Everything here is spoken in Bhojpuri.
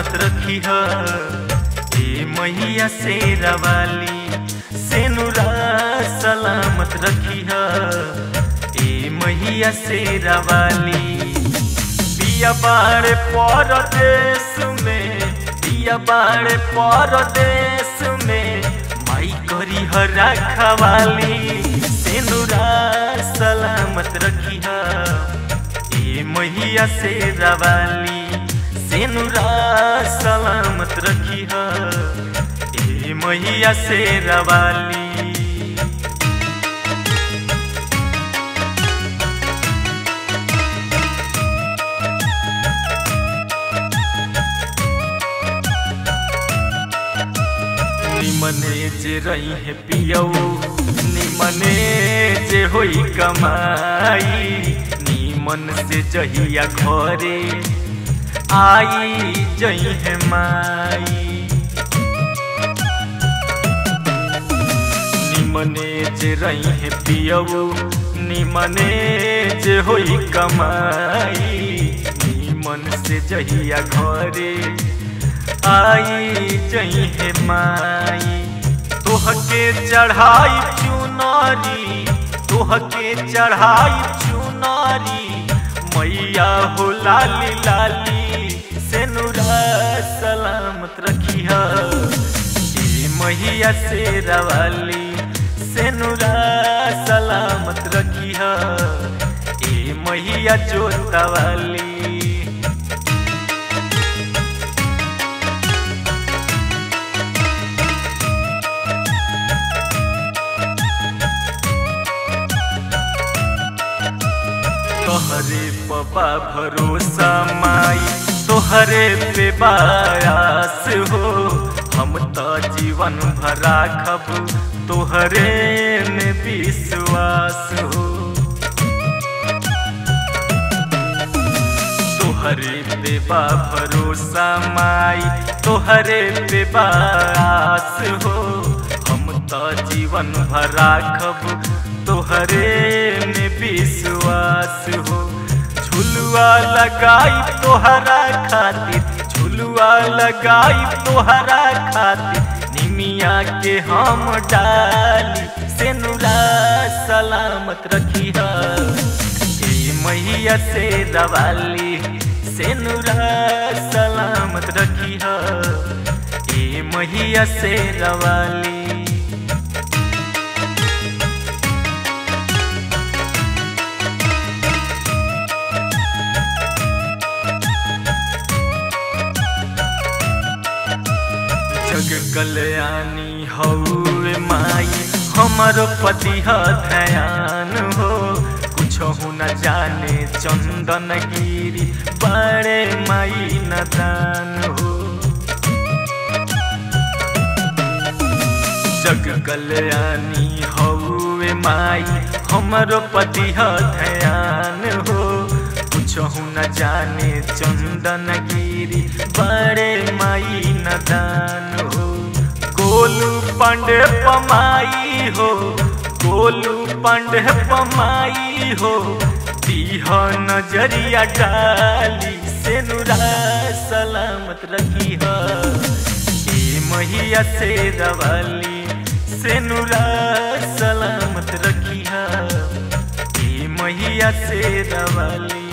सलामत रखी है ए मैया शेरा वाली सेनुरा सलामत रखी है ए मैया शेरा वाली पिया बाड़े परदेश में पिया बाड़े परदेश में माई करी है रखवाली सेनुरा सलामत रखी है ए मैया शेरा वाली सेनुरा सलामत रखी है ए मैया शेरा वाली निमने जे रही है पियऊ निमने जे होई कमाई निमन से जहिया घरे आई जई है माई निमने जे रही है पियऊ निमने जे होई कमाई निमन से जहिया घरे आई जई है माई तोहके चढ़ाई चुनारी तोहके चढ़ाई चुनारी मैया हो लाली लाली सेनुरा सलामत रखी है मैया से रवाली सेनुरा सलामत रखी है ए मैया जोतवाली तोहरे पपा भरोसा माई तोहरे पे बायास हो हम तो जीवन भरा खब तोहरे में विश्वास हो तोहरे पे बा भरोसा माई तोहरे पे बास हो हम तो जीवन भरा खब तोहरे में विश्वास हो झुलुआ लगाई तोहरा खातिर झुलुआ लगाई तोहरा खातिर निमिया के हम डाली सेनुरा सलामत रखी है मैया से दवाली सेनुरा सलामत रखी है ए मैया से दवाली जग कल्याणी हौवे माई हमारो पति ह ध्यान हो कुछ न जाने चंदन गिरी बड़े माई नदान हो जग कल्याणी हौवे माई हमारो पति ह ध्यान हो कुछ न जाने चंदन गिरी बड़े माई नदान हो गोलू पांडे पमाई हो गोलू पांडे पमाई हो दीह नजरिया डाली सेनुरा सलामत रखी है ए मैया से रवाली सेनुरा सलामत रखी है ए मैया से रवाली